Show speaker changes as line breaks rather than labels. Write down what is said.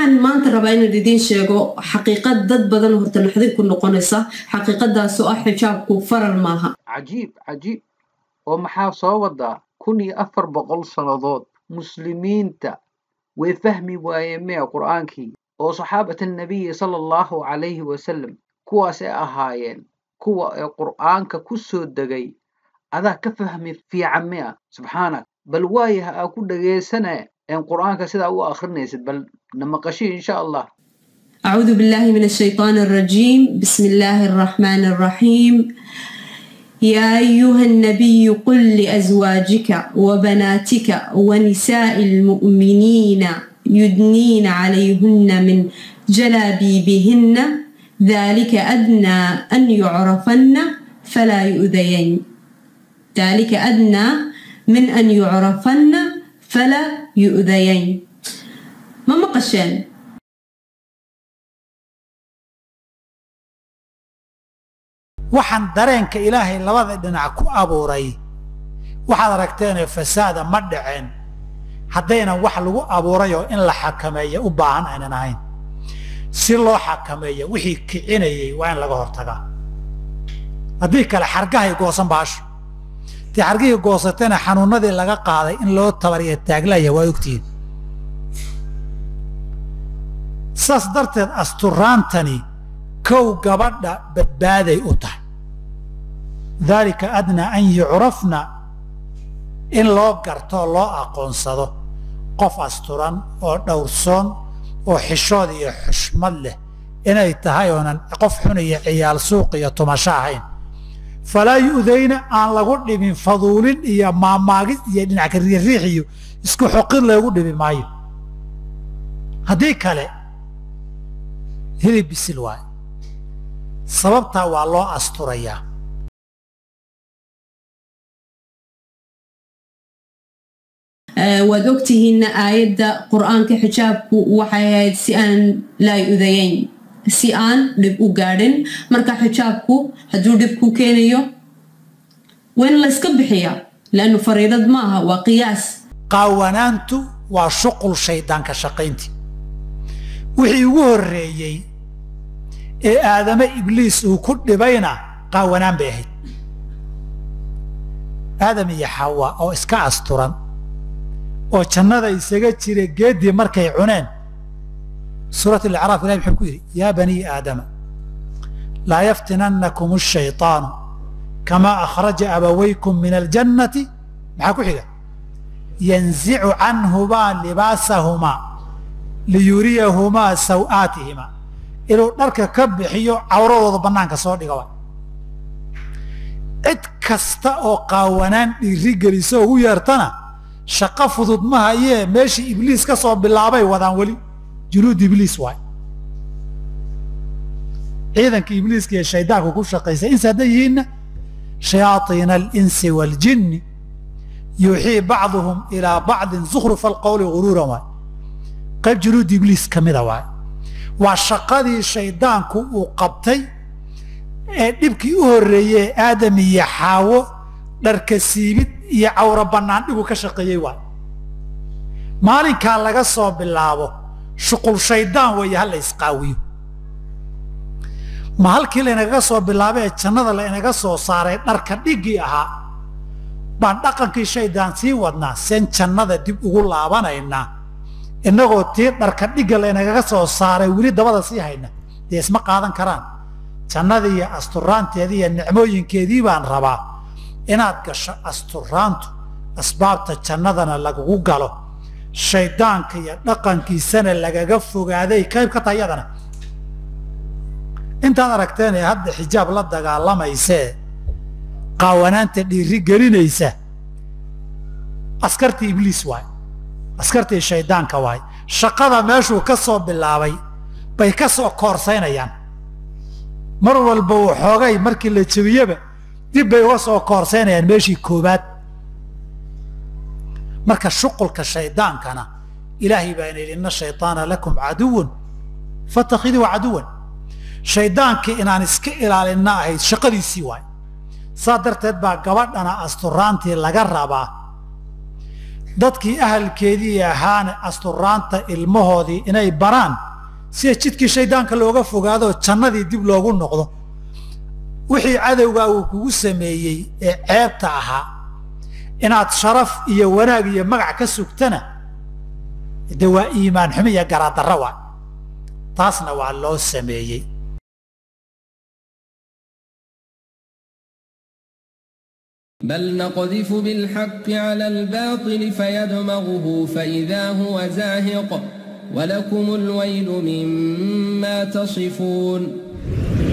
waxaan maanta rabaa inaan idiin sheego xaqiiqad dad badan horta naxdin ku noqonaysa xaqiiqadaasoo ah xijaabku faral maaha
cajiib cajiib oo maxaa soo wadaa kun iyo afar boqol sannadood muslimiinta way fahmi waayeen mea qur'aankii oo saxaabata nabiyi sala allahu calayhi wasalam kuwaasay ahaayeen kuwa ee qur'aanka ku soo degay adaa ka fahmi fiican mea subxaanak bal waayaha aa ku dhageysane een qur'aanka sidaa u akhrinaysid bal na maqashi insha allah
أعوذ بالله من الشيطان الرجيم بسم الله الرحمن الرحيم يا أيها النبي قل لأزواجك وبناتك ونساء المؤمنين يدنين عليهن من جلابيبهن ذلك أدنى أن يعرفن فلا يؤذين ذلك أدنى من أن يعرفن فلا يؤذين ما مقشين
waxaan dareenka ilaahay labada dhinac ku abuuray waxaad aragteenoo fasaada ma dhaceen haddaynan wax lagu abuurayoo in la xakameeya u baahan aynan ahayn si loo xakameeya wixii kicinayay waa in laga hortagaa haddii kale xargahay goosan baasho tii xargihii goosatayna xanuunadii laga qaaday in loo tabariya taaglaya waa ogtihiin saas darteed asturaantani kow gabadha badbaaday u tahay daalika adnaa an yucrafna in loo gartoo loo aqoonsado qof asturan oo dhowrsoon oo xishood iyo xushmad leh inay tahay oonan qof xun iyo ciyaal suuq iyo tumasho ahayn falaa yu'dayna aan lagu dhibin faduulin iyo maamaagid iyo dhinac kariiriix iyo isku xoqid loogu dhibi maayo haddii kale hilib bisil waayo sababtaa waa loo asturayaa
waad ogtihiin aayadda qur-aanka xijaabku waxay ahayd si aan laa udayayn si aan dhib u gaadhin marka xijaabku hadduu dhib ku keenayo waa in layska bixiyaa laannu fariidad ma aha waa qiyaas
qaawanaantu waa shuqul shayddaanka shaqayntii wixii ugu horreeyey ee aadame ibliis uu ku dhibayna qaawanaan bay ahayd aadam iyo xawa oo iska asturan oo jannada isaga jira geeddii markay cuneen suurat alacraaf ilahi muxuu ku yidhi yaa banii aadama laa yaftinannakum ashayطaanu kamaa akhraja abawaykum min aljannati maxaa ku xiga yanzicu canhumaa libaasahumaa liyuriyahumaa saw'aatihimaa inuu dharka ka bixiyo cawradooda bannaanka soo dhiga wa cid kasta oo qaawanaan dhiiri geliso ugu yeertana shaqo fudud ma hayee meeshii ibliis ka soo bilaabay wadaan weli junuud ibliis waay ciidanka ibliiska iyo shaydaanku ku shaqaysay insi hadday yihiinna shayaaiina alinsi waaljinni yuuxii bacduhum ilaa bacdin zukhrufa alqowli guruuran waay qayb junuud ibliis ka mida waay waa shaqadii shaydaanku uu qabtay ee dhibkii u horreeyey aadam iyo xaawo dharka siibid iyo cawro bannaan dhibu ka shaqeeyey waay maalinkaa laga soo bilaabo shuqul shayddaan weeye ha la isqaawiyo ma halkii laynagaga soo bilaabay ee jannada laynaga soo saaray dharka dhiggii ahaa baan dhaqankii shayddaan sii wadnaa seen jannada dib ugu laabanaynaa innagoo tii dharka dhigga laynagaga soo saaray weli dabada sii hayna dee isma qaadan karaan jannadii iyo asturaanteedii iyo nicmooyinkeedii baan rabaa inaad gasho asturaantu asbaabta jannadana lagugu galo shayddaanka iyo dhaqankiisana lagaga fogaaday qayb ka tahay yadana intaad aragteen ee hadda xijaab la dagaalamaysee qaawanaanta dhiiri gelinaysa askartii ibliis waay askartii shayddaanka waay shaqada meeshuu ka soo bilaabay bay ka soo koorsaynayaan mar walba uu xoogay markii la jebiyeba dib bay uga soo koorsaynayaan meeshii koobaad marka shuqulka shaydaankana ilaahay baa ina yidhi inna shayطaana lakum caduwun fatakiduu caduwan shaydaankii inaan iska ilaalinna ahayd shaqadiisii waay saa darteed baa gabadhana asturaantii laga rabaa dadkii ahalkeedii ahaana asturaanta ilmahoodii inay baraan sida jidkii shaydaanka looga fogaado jannadii dib loogu noqdo wixii cadowgaa uu kugu sameeyey ee ceebta ahaa inaad sharaf iyo wanaag iyo magac ka sugtana de waa iimaan xumi iyo garaadara waa taasna waa loo sameeyey
بل نقذف بالحق على الباطل فيدمغه فإذا هو زاهق ولكم الويل مما تصفون